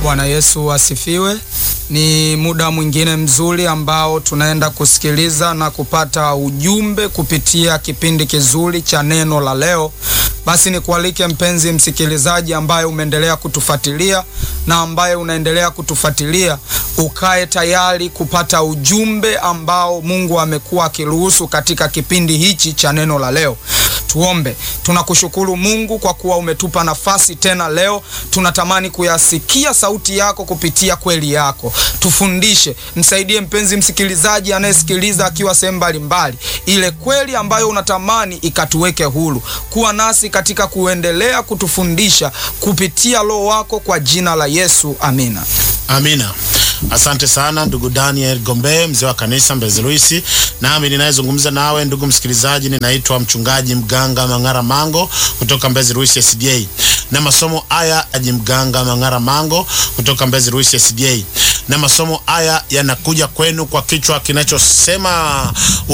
Bwana Yesu asifiwe. Ni muda mwingine mzuri ambao tunaenda kusikiliza na kupata ujumbe kupitia kipindi kizuri cha neno la leo. Basi nikualike mpenzi msikilizaji, ambaye umeendelea kutufuatilia na ambaye unaendelea kutufuatilia, ukae tayari kupata ujumbe ambao Mungu amekuwa akiruhusu katika kipindi hichi cha neno la leo. Tuombe. Tunakushukuru Mungu kwa kuwa umetupa nafasi tena leo. Tunatamani kuyasikia sauti yako kupitia kweli yako. Tufundishe, msaidie mpenzi msikilizaji anayesikiliza akiwa sehemu mbalimbali, ile kweli ambayo unatamani ikatuweke huru. Kuwa nasi katika kuendelea kutufundisha kupitia Roho wako, kwa jina la Yesu, amina. Amina. Asante sana ndugu Daniel Gombe, mzee wa kanisa Mbezi Luisi. Nami ninayezungumza nawe ndugu msikilizaji, ninaitwa mchungaji Mganga Mang'ara Mango kutoka Mbezi Luisi SDA, na masomo haya aji Mganga Mang'ara Mango kutoka Mbezi Luisi SDA, na masomo haya yanakuja kwenu kwa kichwa kinachosema